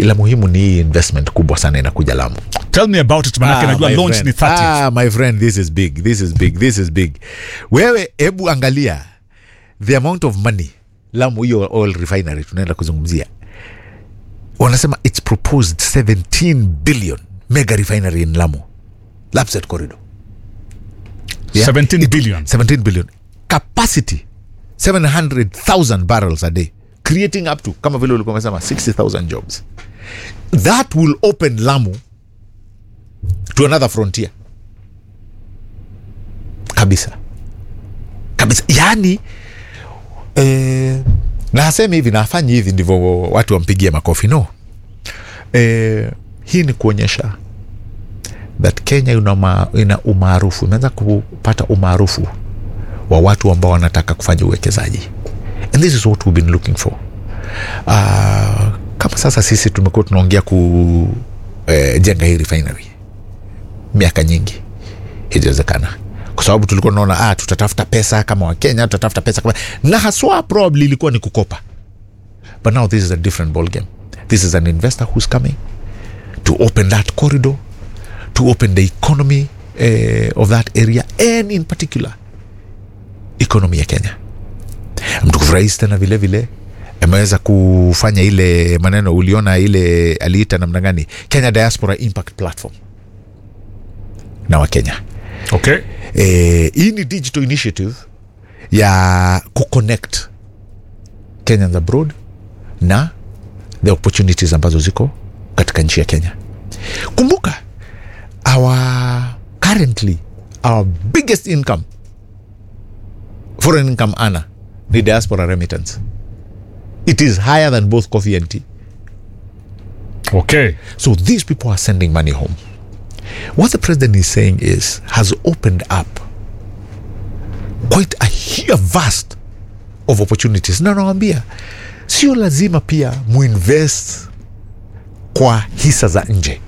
ila muhimu ni hii investment kubwa sana inakuja lamu tell me about it manake najua my launch friend. ni 30 Ah, my friend this is big this is big this is big wewe hebu angalia the amount of money lamu hiyo oil refinery tunaenda kuzungumzia wanasema its proposed 17 billion mega refinery in lamu lapset corridor 17 billion 17 billion capacity 700000 barrels a day creating up to kama vile ulikuwa umesema 60000 jobs that will open lamu to another frontier kabisa kabisa yani eh, na hasemi hivi na hafanyi hivi ndivyo watu wampigie makofi no eh, hii ni kuonyesha that kenya ina, uma, ina umaarufu imeanza kupata umaarufu wa watu ambao wanataka kufanya uwekezaji and this is what we've been looking for uh, kama sasa sisi tumekuwa tunaongea kujenga eh, hii refinery miaka nyingi hijawezekana kwa sababu tulikuwa tunaona ah, tutatafuta pesa kama wakenya tutatafuta pesa kama na haswa probably ilikuwa ni kukopa but now this is a different ball game this is an investor who's coming to open that corridor to open the economy eh, of that area and in particular economy ya kenya mtukufu rais tena vile vile ameweza kufanya ile maneno uliona ile aliita namna gani kenya diaspora impact platform na wakenya okay eh, hii ni digital initiative ya kuconnect kenyans abroad na the opportunities ambazo ziko katika nchi ya kenya kumbuka our currently our biggest income foreign income ana ni diaspora remittance it is higher than both coffee and tea okay So these people are sending money home. What the president is saying is has opened up quite a huge vast of opportunities. Na nawambia sio lazima pia muinvest kwa hisa za nje.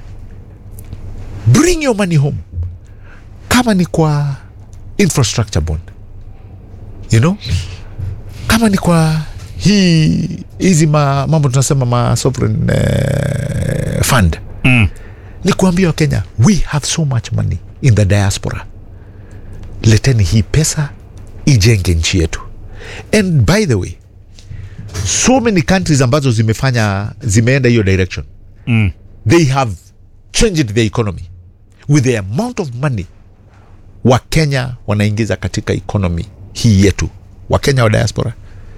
Bring your money home. Kama ni kwa infrastructure bond, you know, kama ni kwa hii hizi ma, mambo tunasema ma sovereign eh, fund mm. ni kuambia wakenya we have so much money in the diaspora leteni hii pesa ijenge nchi yetu and by the way so many countries ambazo zimefanya zimeenda hiyo direction Mm. they have changed the economy with the amount of money wakenya wanaingiza katika economy hii yetu wakenya wa diaspora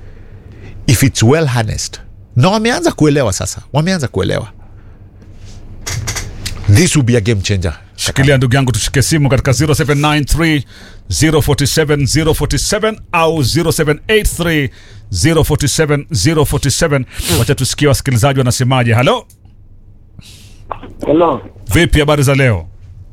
if its well harnessed na wameanza kuelewa sasa wameanza kuelewa this will be a game changer shikilia ndugu yangu tushike simu katika 0793 047 047 au 0783 047 047 wacha tusikie wasikilizaji wanasemaje halo Hello, vipi habari za leo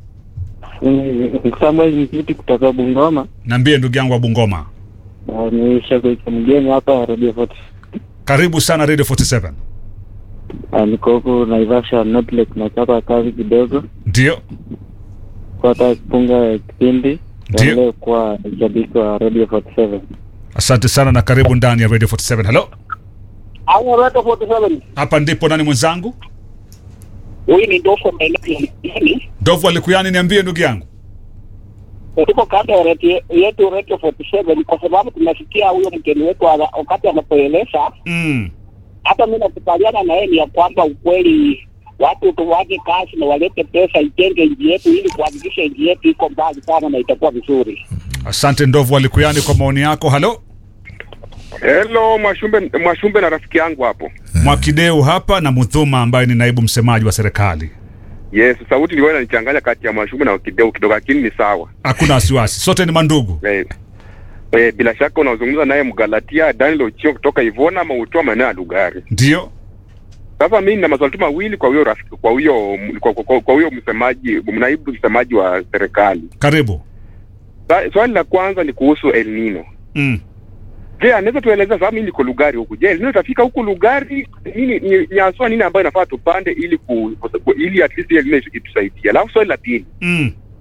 ni Samuel Mkiti kutoka Bungoma. niambie ndugu yangu wa bungoma Na Ni shabiki mgeni hapa Radio 40. karibu sana radio 47 Ah, Niko huku Naivasha North Lake nachapa kazi kidogo ndio kwa hata kupunga kipindi Ndio. endelee kuwa shabiki wa Radio 47. asante sana na karibu ndani ya radio 47 halo Haya, Radio 47. hapa ndipo nani mwenzangu Huyu ni Dofo maeneo ya Mjini. dovu alikuyani niambie ndugu yangu Tuko kando ya radio yetu Radio 47 kwa sababu tunasikia huyo mgeni wetu ana- wakati anapoeleza, mm. hata mimi nakubaliana na yeye ni ya kwamba ukweli watu tuwaje kazi na walete pesa ijenge nchi yetu ili kuhakikisha nchi yetu iko mbali sana na itakuwa vizuri. asante ndovu alikuyani kwa maoni yako halo Hello Mwashumbe, Mwashumbe na rafiki yangu hapo. mwakideu hapa na mudhuma ambaye ni naibu msemaji wa serikali Yes, sauti ndio inanichanganya kati ya Mwashumbe na Kideu kidogo, lakini ni sawa. hakuna wasiwasi sote ni mandugu Eh, eh, bila shaka unazungumza naye Mgalatia Daniel Ochio kutoka Ivona ama utoa maeneo ya Lugari. ndio Sasa mimi nina maswali tu mawili kwa huyo rafiki, kwa huyo kwa, kwa, kwa huyo msemaji, naibu msemaji wa serikali. karibu Sa- Swali la kwanza ni kuhusu El Nino. mm. Je, anaweza tueleza sababu mimi niko Lugari huku. Je, El Nino itafika huku Lugari? Nini ni, ni haswa nini ambayo inafaa tupande ili ku, ku, ili at least El Nino itusaidie. Alafu swali la pili Mm.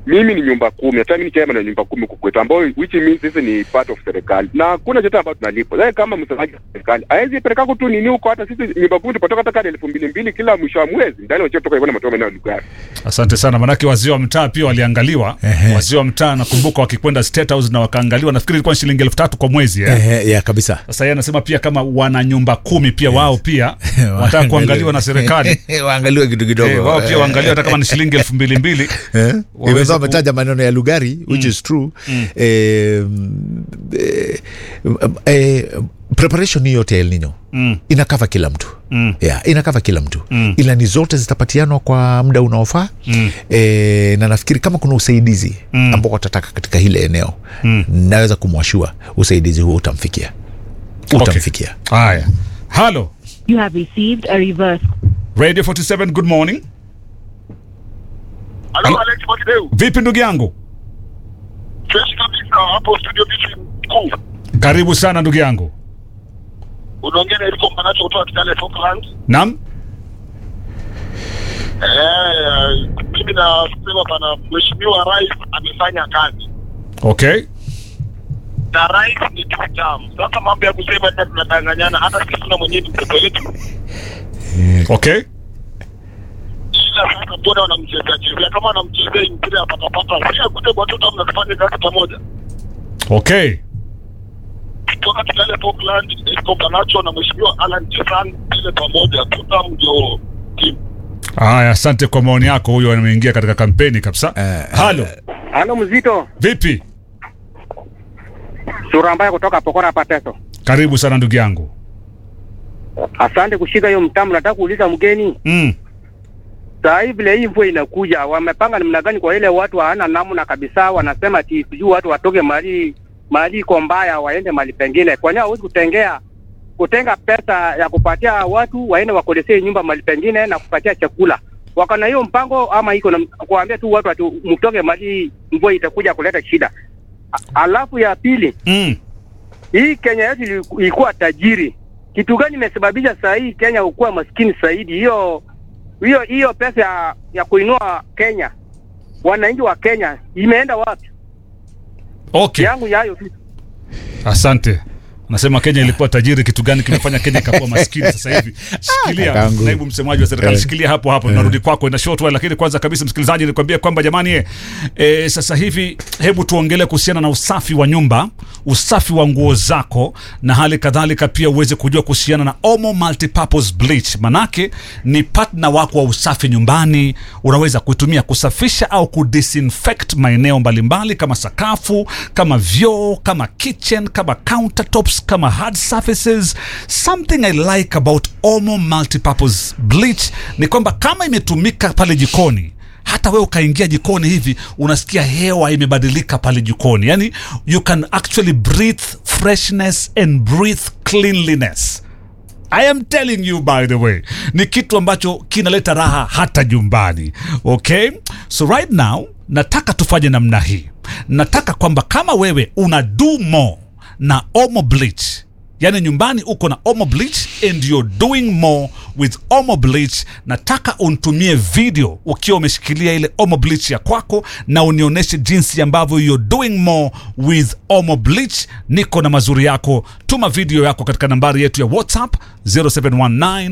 mimi ni nyumba kumi hata mimi ni chairman wa nyumba kumi huku kwetu ambao which means sisi ni part of serikali na hakuna chochote ambayo tunalipo sasa kama msemaji wa serikali hawezi peleka tu nini huko hata sisi nyumba kumi tupatoka hata kadi elfu mbili mbili kila mwisho wa mwezi ndani wachoto toka ivona matoa maeneo ya Lugari asante sana manake wazee wa mtaa pia waliangaliwa Ehe. wazee wa mtaa nakumbuka wakikwenda state house na wakaangaliwa nafikiri ilikuwa ni shilingi elfu tatu kwa mwezi eh? Ehe, ya kabisa sasa yeye anasema pia kama wana nyumba kumi pia wao pia wanataka kuangaliwa na serikali waangaliwe kitu kidogo Eh, wao pia waangaliwa hata kama ni shilingi elfu mbili mbili Eh, Waweze imekuwa ku- ametaja maneno ya lugari which is true eh, eh, eh, preparation hii yote ya El Nino Mm. inakava kila mtu Mm. yeah, inakava kila mtu Mm. ilani zote zitapatianwa kwa muda unaofaa Mm. e, na nafikiri kama kuna usaidizi Mm. ambao watataka katika hile eneo Mm. naweza kumwashua usaidizi huo utamfikia utamfikia haya halo You have received a reverse radio 47 good morning Halo Alex Mwakideu. vipi ndugu yangu Fresh kabisa hapo studio bichi mkuu. karibu sana ndugu yangu Unaongea na Eriko Manacho kutoka Kitale Falkland. nam Eh, mimi nasema bana mheshimiwa rais amefanya kazi. okay Na rais ni kitamu. Sasa mambo ya kusema tena tunadanganyana hata sisi tuna mwenyewe ni mtoto wetu. okay Ila sasa mbona wanamchezea chezea kama wanamchezea mpira patapata. Si akute watoto mnafanya kazi pamoja. okay Kutoka Kitale Falkland, Eriko Manacho na mheshimiwa Alan Chesan ile pamoja tutam ndio timu. haya asante kwa maoni yako huyo ameingia katika kampeni kabisa Eh, halo Halo mzito, vipi sura mbaya kutoka Pokora Pateso. karibu sana ndugu yangu Asante kushika hiyo mtamu. Nataka kuuliza mgeni, mm. saa hii vile hii mvua inakuja, wamepanga namna gani kwa ile watu hawana namna kabisa? Wanasema ati sijui watu watoke mahali mahali iko mbaya waende mahali pengine. Kwa nini hawezi kutengea kutenga pesa ya kupatia watu waende wakodesee nyumba mahali pengine na kupatia chakula? Wako na hiyo mpango ama iko na kuambia tu watu ati mtoke mahali mvua itakuja kuleta shida? A- Alafu ya pili Mm. hii Kenya yetu ili- ilikuwa tajiri. Kitu gani imesababisha saa hii Kenya ukuwa maskini zaidi? Hiyo hiyo hiyo pesa ya, ya kuinua Kenya, wananchi wa Kenya imeenda wapi? okay Yangu yayo tu. asante nasema kenya ilikuwa tajiri kitu gani kimefanya kenya ikakuwa maskini sasa hivi shikilia Kakangu. naibu msemaji wa serikali Eh. shikilia hapo hapo tunarudi kwako ina short while lakini kwanza kabisa msikilizaji nikwambia kwamba jamani eh, eh, sasa hivi hebu tuongelee kuhusiana na usafi wa nyumba usafi wa nguo zako na hali kadhalika pia uweze kujua kuhusiana na omo multipurpose bleach manake ni partner wako wa usafi nyumbani unaweza kuitumia kusafisha au kudisinfect maeneo mbalimbali kama sakafu kama vyoo kama kitchen kama countertops kama hard surfaces something i like about omo multipurpose bleach ni kwamba kama imetumika pale jikoni hata wewe ukaingia jikoni hivi unasikia hewa imebadilika pale jikoni yani you can actually breathe freshness and breathe cleanliness I am telling you by the way, ni kitu ambacho kinaleta raha hata nyumbani. Okay, so right now nataka tufanye namna hii. Nataka kwamba kama wewe una do more na Omo Bleach, yani nyumbani uko na Omo Bleach and you're doing more with Omo Bleach, nataka unitumie video ukiwa umeshikilia ile Omo Bleach ya kwako na unionyeshe jinsi ambavyo you're doing more with Omo Bleach. Niko na mazuri yako, tuma video yako katika nambari yetu ya WhatsApp 0719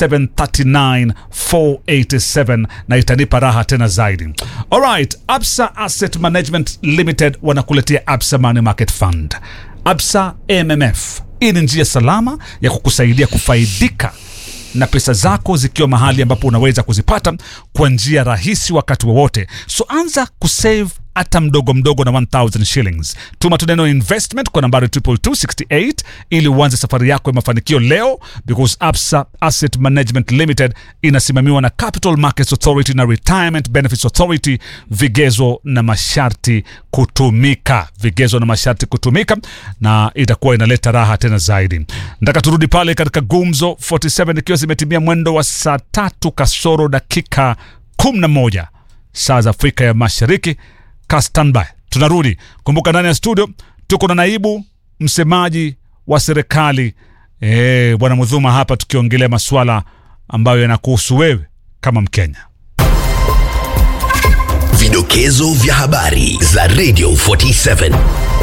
739 487 na itanipa raha tena zaidi. Alright, Absa Asset Management Limited wanakuletea Absa Money Market Fund. Absa MMF. Hii ni njia salama ya kukusaidia kufaidika na pesa zako zikiwa mahali ambapo unaweza kuzipata kwa njia rahisi wakati wowote. So anza kusave hata mdogo mdogo na 1000 shillings. Tuma tu neno investment kwa nambari 22268 ili uanze safari yako ya mafanikio leo, because Absa Asset Management Limited inasimamiwa na Capital Markets Authority na Retirement Benefits Authority. Vigezo na masharti kutumika, vigezo na masharti kutumika, na itakuwa inaleta raha tena zaidi. Nataka turudi pale katika Gumzo 47 ikiwa zimetimia mwendo wa saa tatu kasoro dakika 11 saa za Afrika ya Mashariki. Ka standby, tunarudi. Kumbuka ndani ya studio tuko na naibu msemaji wa serikali eh, bwana Mudhuma hapa, tukiongelea masuala ambayo yanakuhusu wewe kama Mkenya. Vidokezo vya habari za Radio 47.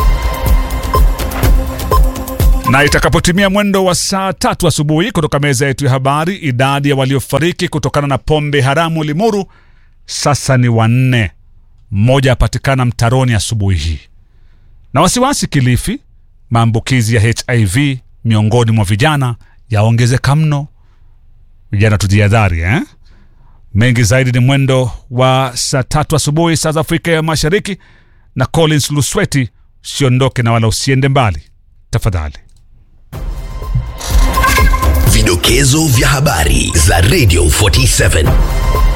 Na itakapotimia mwendo wa saa tatu asubuhi kutoka meza yetu ya habari, idadi ya waliofariki kutokana na pombe haramu Limuru sasa ni wanne, mmoja apatikana mtaroni asubuhi hii. Na wasiwasi Kilifi, maambukizi ya HIV miongoni mwa vijana yaongezeka mno. Vijana tujihadhari eh? Mengi zaidi ni mwendo wa saa tatu asubuhi saa za Afrika ya Mashariki, na Collins Lusweti. Usiondoke na wala usiende mbali tafadhali. Vidokezo vya habari za Radio 47.